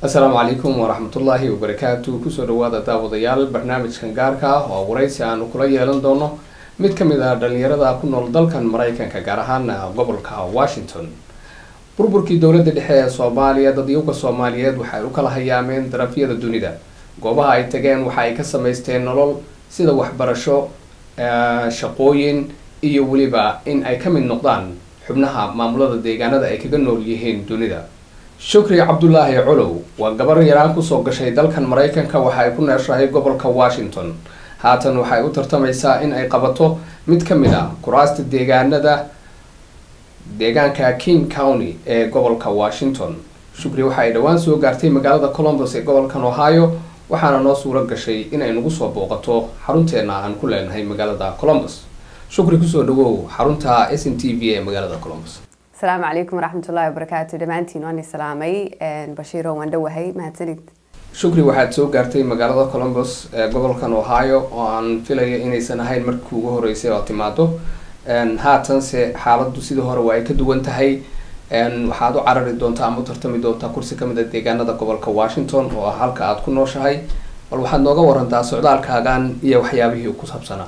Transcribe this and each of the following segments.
asalaamu calaykum waraxmatullaahi wabarakaatu kusoo dhawaada daawadayaal barnaamijkan gaarka ah oo waraysi aanu kula yeelan doono mid ka mid ah dhalinyarada ku nool dalkan maraykanka gaar ahaana gobolka washington burburkii dowladda dhexe ee soomaaliya dadyowga soomaaliyeed waxay u kala hayaameen darafyada dunida goobaha ay tageen waxa ay ka samaysteen nolol sida waxbarasho shaqooyin iyo weliba in ay ka mid noqdaan xubnaha maamulada deegaanada ay kaga nool yihiin dunida shukri cabdulaahi colow waa gabar yaraan kusoo gashay dalkan maraykanka waxa ay ku neeshahay gobolka washington haatan waxay u tartamaysaa in ay qabato mid ka mid ah kuraasta deegaanada deegaanka king county ee gobolka washington shukri waxa ay dhowaan soo gaartay magaalada colombus ee gobolkan ohio waxaana noo suuro gashay inay nagu soo booqato xarunteena aan ku leenahay magaalada colombus shukri kusoo dhawow xarunta s n t v ee magaalada colombus asalaamu calaykum waraxmatullaahi wabarakaatu dhammaantiin waan islaamay bashiiro waan dhowahay mahadsanid shukri waxaad soo gaartay magaalada colombus ee gobolkan ohio oo aan filayo inaysan ahayn markii ugu horeysay oo timaado haatanse xaaladu sidii hore waa ay ka duwan tahay waxaad u carari doontaa ama u tartami doontaa kursi kamid a deegaanada gobolka washington oo ah halka aada ku nooshahay bal waxaad nooga warantaa socdaalkaagan iyo waxyaabihii ku saabsanaa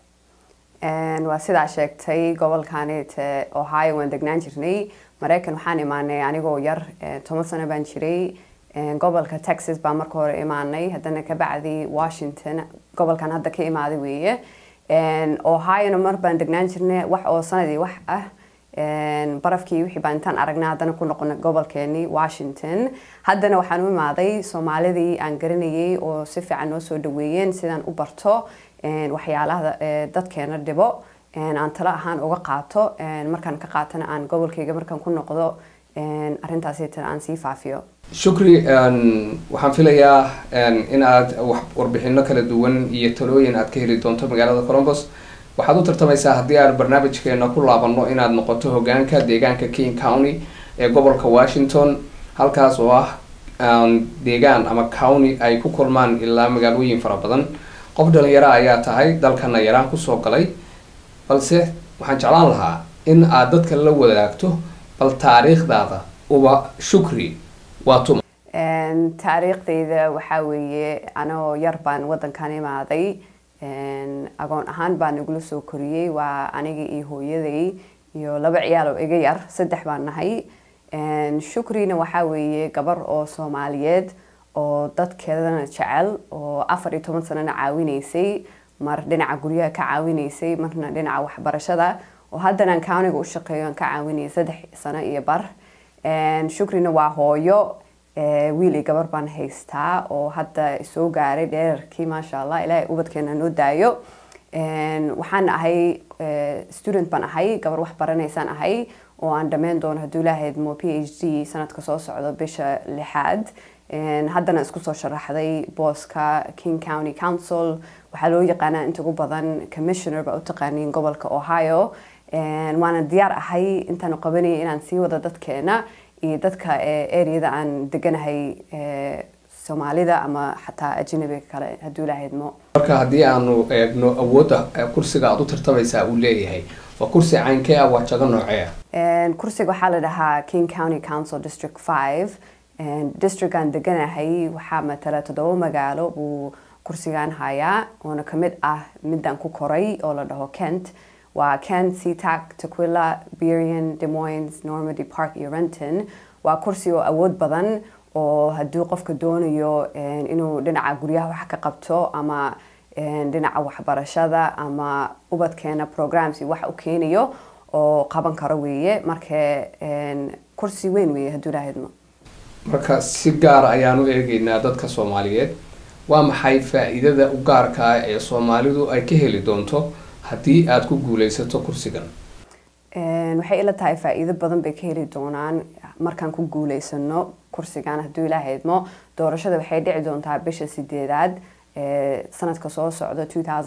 waa sidaa sheegtay gobolkanite ohio waan degnaan jirnay maraykan waxaan imaanay anigoo yar toban sano baan jiray gobolka texas baa marka hore imaanay haddana kabacdi washington gobolkan hadda ka imaaday weeye ohiona mar baan degnaan jirnay wax oo sanadii wax ah barafkii wixii baan intaan aragnay haddana ku noqonay gobolkeenii washington haddana waxaan u imaaday soomaalidii aan garanayay oo si fiican noo soo dhaweeyeen sidaan u barto waxyaalaha dadkeena dhibo aan talo ahaan uga qaato markaan ka qaatana aan gobolkayga markaan ku noqdo arrintaasitana aan sii faafiyo shukri waxaan filayaa in aad warbixino kala duwan iyo talooyin aad ka heli doonto magaalada colombus waxaad u tartamaysaa haddii aan barnaamijkeena ku laabano inaad noqoto hogaanka deegaanka king county ee gobolka washington halkaas oo ah deegaan ama county ay ku kulmaan ilaa magaalooyin fara badan qof dhalinyaro ayaa tahay dalkana yaraan kusoo galay balse waxaan jeclaan lahaa in aad dadka la wadaagto bal taariikhdaada uba shukri waa tuma taariikhdayda waxaa weeye anoo yar baan wadankan imaaday agoon ahaan baan igula soo koriyey waa aniga iyo hooyaday iyo laba ciyaal oo iga yar saddex baan nahay shukrina waxaa weeye gabar oo soomaaliyeed oo dadkeedana jecel oo afar iyo toban sanana caawinaysay mar dhinaca guryaha ka caawinaysay marna dhinaca waxbarashada oo haddanaan couniga u shaqeeyo aan ka caawinayay saddex sano iyo bar shukrina waa hooyo wiil iyo gabar baan haystaa oo hadda soo gaaray dheerarkii maasha allah ilaahay ubadkeena noo daayo waxaan ahay student baan ahay gabar wax baranaysaan ahay oo aan dhammayn doono hadduu ilaahayd mo p h d sanadka soo socdo bisha lixaad haddana isku soo sharaxday booska king county council waxaa loo yaqaanaa inta ugu badan commissioner baa u taqaaniin gobolka ohio waana diyaar ahay intaanu qabanayay inaan sii wado dadkeena iyo dadka areada aan deganahay soomaalida ama xataa ajnabiga kale hadduu ilaahydmo marka haddii aanu eegno awoodda kursiga aada u tartamaysaa uu leeyahay waa kursi caynkee ah waa jago noocee ah kursiga waxaa la dhahaa king county council district five districtaan deganahay waxaa matala toddoba magaalo buu kursigan hayaa oona kamid ah midaan ku koray oo la dhaho kent waa kent seatac tequila berian demoines normandy park iyo renton waa kursi oo awood badan oo hadduu qofka doonayo inuu dhinaca guryaha wax ka qabto ama dhinaca waxbarashada ama ubadkeena programs wax u keenayo oo qaban karo weeye marka kursi weyn weeye hadduu ilaahydmo marka si gaara ayaan u eegeynaa dadka soomaaliyeed waa maxay faa-iidada u gaarka ah ee soomaalidu ay ka heli doonto haddii aada ku guuleysato kursigan waxay ila tahay faa-iido badan bay ka heli doonaan markaan ku guuleysano kursigan hadduu ilaahaydmo doorashada waxay dhici doontaa bisha sideedaad sanadka soo socda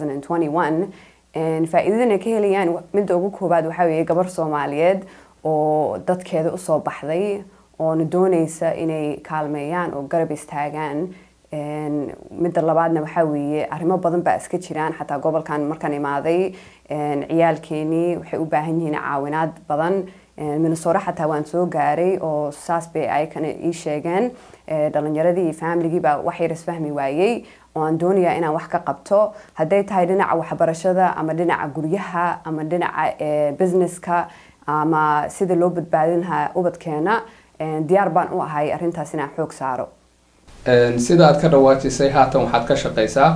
faa-iidadana ka helayaan midda ugu koobaad waxaa weeye gabar soomaaliyeed oo dadkeeda usoo baxday oona dooneysa inay kaalmeeyaan oo garab istaagaan midda labaadna waxaa weeye arrimo badan baa iska jiraan xataa gobolkan markaan imaaday ciyaalkeenii waxay u baahan yihiin caawinaad badan minnesota xataa waan soo gaaray oo saas bay ayakana ii sheegeen dhalinyaradii iyo familigiiba wax yar isfahmi waayey oo aan doonayaa inaan wax ka qabto hadday tahay dhinaca waxbarashada ama dhinaca guryaha ama dhinaca businesska ama sida loo badbaadin lahaa ubadkeena diyaar baan u ahay arrintaas inaan xoog saaro sida aad ka dhawaajisay haatan waxaad ka shaqaysaa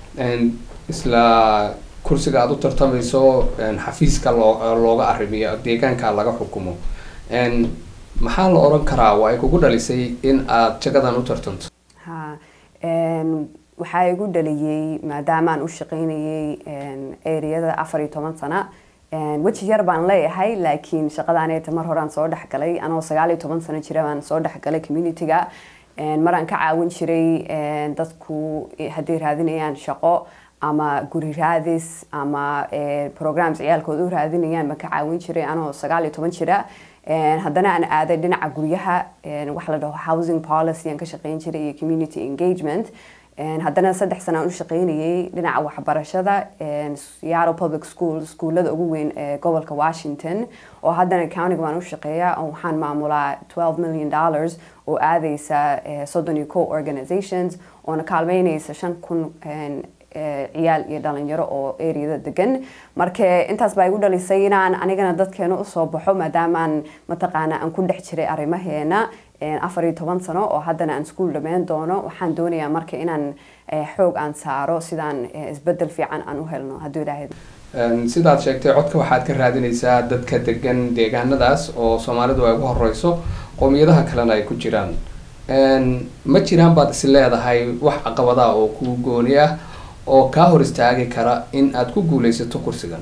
isla kursiga aada u tartamayso xafiiska loo looga arrimiyo deegaanka laga xukumo maxaa la oran karaa waa ay kugu dhalisay in aad jagadan u tartanto ha waxaa igu dhaliyey maadaamaan u shaqaynayay ereyada afar iyo toban sana weji yar baan leeyahay laakiin shaqadaaneeta mar horaan soo dhexgalay anoo sagaal iyo toban sano jira baan soo dhexgalay community-ga maraan ka caawin jiray dadku hadday raadinayaan shaqo ama guri raadis ama programs ciyaalkooda u raadinayaan ma ka caawin jiray anoo sagaal iyo toban jira haddana aan aaday dhinaca guryaha waxa la dhaho housing policy aan ka shaqayn jiray iyo community engagement haddana saddex sana aan u shaqaynayay dhinaca waxbarashada seattle public school iskuullada ugu weyn ee gobolka washington oo haddana countiga baan u shaqeeya oo waxaan maamulaa 12 million dollars oo aadaysa soddon iyo co organizations oona kaalmeynaysa shan kun ciyaal iyo dhalinyaro oo areada degan marka intaas baa igu dhalisay inaan anigana dadkeena usoo baxo maadaamaan mataqaana aan ku dhex jiray arrimaheena afar iyo toban sano oo haddana aan iskuol dhammeyn doono waxaan doonayaa marka inaan xoog aan saaro sidaan isbedel fiican aan u helno hadduu ilaahay sidaad sheegtay codka waxaad ka raadinaysaa dadka degan deegaanadaas oo soomaalidu ay ugu horeyso qowmiyadaha kalena ay ku jiraan ma jiraan baad is leedahay wax caqabada oo kuu gooni ah oo kaa hor istaagi kara in aad ku guuleysato kursigan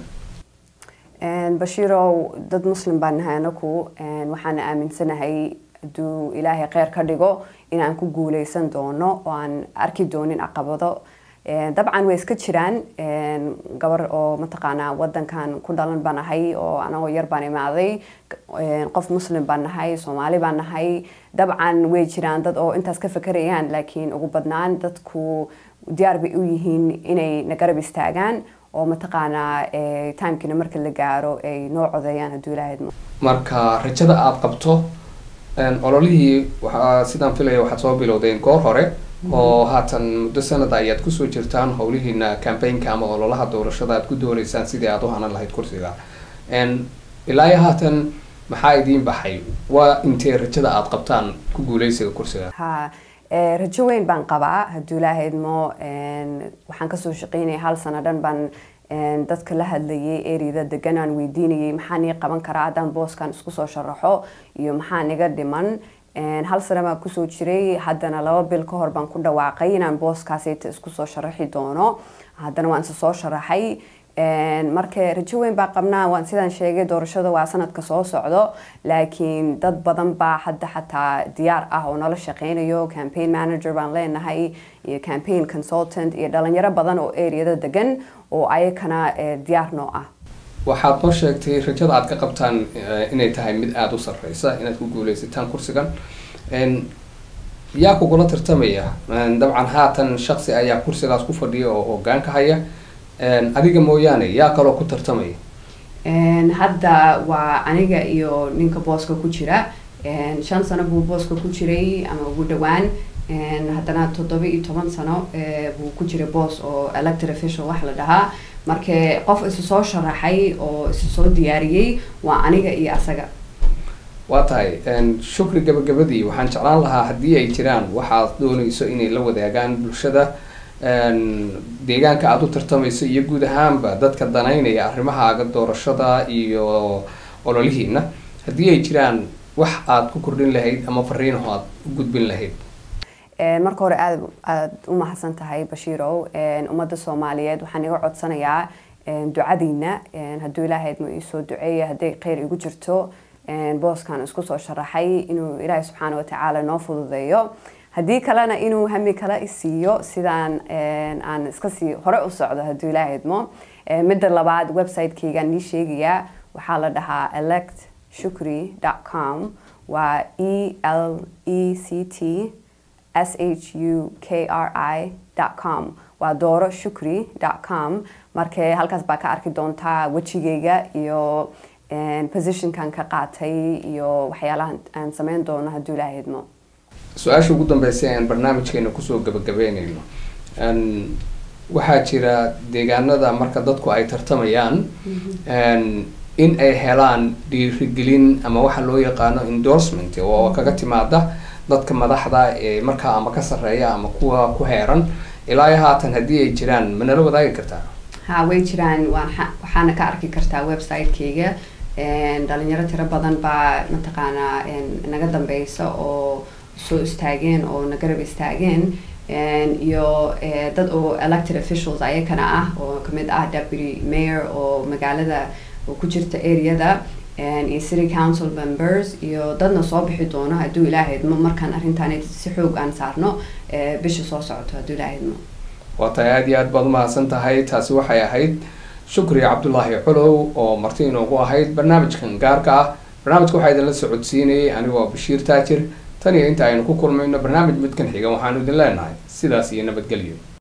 bashiirow dad muslim baan nahay anaku waxaan aaminsanahay hadduu ilaahay kheyr ka dhigo inaan ku guuleysan doono oo aan arki doonin caqabado dabcan way iska jiraan gabar oo mataqaanaa wadankan ku dhalan baan nahay oo anagoo yar baan imaaday qof muslim baan nahay soomaali baan nahay dabcan way jiraan dad oo intaas ka fakerayaan laakiin ugu badnaan dadku diyaar bay u yihiin inay na garab istaagaan oo mataqaanaa timekina marka la gaaro ay noo codeeyaan hadduu ilaahay marka rajada aada qabto ololihii waxaa sidaan filaya waxaad soo bilowdeen goor hore oo haatan muddo sanada ayaad kusoo jirtaan howlihiina cambaynka ama ololaha doorashada aad ku dooneysaan sidii aad u hanan lahayd kursiga ilaa iyo haatan maxaa idiin baxay waa intee rajada aada qabtaan ku guuleysiga kursiga ha rajo weyn baan qabaa hadduu ilaahay idmo waxaan kasoo shaqeynaya hal sano dhan baan dadka la hadlayay ereyada degan aan weydiinayay maxaa nii qaban karaa haddaan booskan isku soo sharaxo iyo maxaa niga dhiman hal sano baan kusoo jiray haddana laba bil ka hor baan ku dhawaaqay inaan booskaasayta isku soo sharaxi doono haddana waan isa soo sharaxay marka rajo weyn baa qabnaa waan sidaan sheegay doorashada waa sanadka soo socdo laakiin dad badan baa hadda xataa diyaar ah oo nala shaqeynayo campaign manager baan leenahay iyo campaign consultant iyo dhalinyaro badan oo areada degan oo ayakana diyaar noo ah waxaad noo sheegtay rajada aad ka qabtaan inay tahay mid aada u sarreysa inaad ku guuleysataan kursigan yaa kugula tartamaya dabcan haatan shaksi ayaa kursigaas ku fadhiya oo hogaanka haya adiga mooyaane yaa kaloo ku tartamaya hadda waa aniga iyo ninka booska ku jira shan sano buu booska ku jiray ama ugu dhawaan haddana toddoba iyo toban sano buu ku jiray boos oo elected official wax la dhahaa marka qof isu soo sharaxay oo isu soo diyaariyey waa aniga iyo asaga waa tahay shukri gabagabadii waxaan jeclaan lahaa haddii ay jiraan waxaad dooneyso inay la wadaagaan bulshada deegaanka aada u tartamayso iyo guud ahaanba dadka danaynaya arrimahaaga doorashada iyo ololihiina haddii ay jiraan wax aada ku kordhin lahayd ama fariinaho aada u gudbin lahayd marka hore aad aada u mahadsan tahay bashiirow ummadda soomaaliyeed waxaan iga codsanayaa ducadiina hadduu ilaahayd ma iisoo duceeya hadday kheyr igu jirto booskan isku soo sharaxay inuu ilaahay subxaana watacaala noo fududeeyo haddii kalena inuu hami kala isiiyo sidaan aan iska sii hore u socdo hadduu ilaahay idmo midda labaad website-kaygaan nii sheegayaa waxaa la dhahaa elect shukri com waa e l e c t s h u k r i com waa dooro shukri com marka halkaas baa ka arki doontaa wejigayga iyo positionkan ka qaatay iyo waxyaalaha aan sameyn doono hadduu ilaahay idmo su-aasha ugu dambeysa aan barnaamijkeena kusoo gabagabeyneyno waxaa jira deegaanada marka dadku ay tartamayaan in ay helaan dhiirigelin ama waxa loo yaqaano endorsement oo kaga timaada dadka madaxda ee markaa ama ka sarreeya ama kuwa ku heeran ilaa iyo haatan haddii ay jiraan ma nala wadaagi kartaa ha way jiraan waan waxaana ka arki kartaa website-kayga dhalinyaro tiro badan baa mataqaanaa naga dambeysa oo soo istaageen oo na garab istaageen iyo dad oo elected officials ayakana ah oo kamid ah deputy mayor oo magaalada oo ku jirta areada iyo city council members iyo dadna soo bixi doono hadduu ilaahay idmo markaan arrintaan si xoog aan saarno bisha soo socoto hadduu ilaahay idmo waa tahay aada iyo aad baad umahadsan tahay taasi waxay ahayd shukri cabdulaahi culow oo marti inoogu ahayd barnaamijkan gaarka ah barnaamijka waxaa idinla socodsiinayay anigoo bashiir taajir tan iyo inta aynu ku kulmayno barnaamij midkan xiga waxaanu idin leenahay sidaas iyo nabadgelyo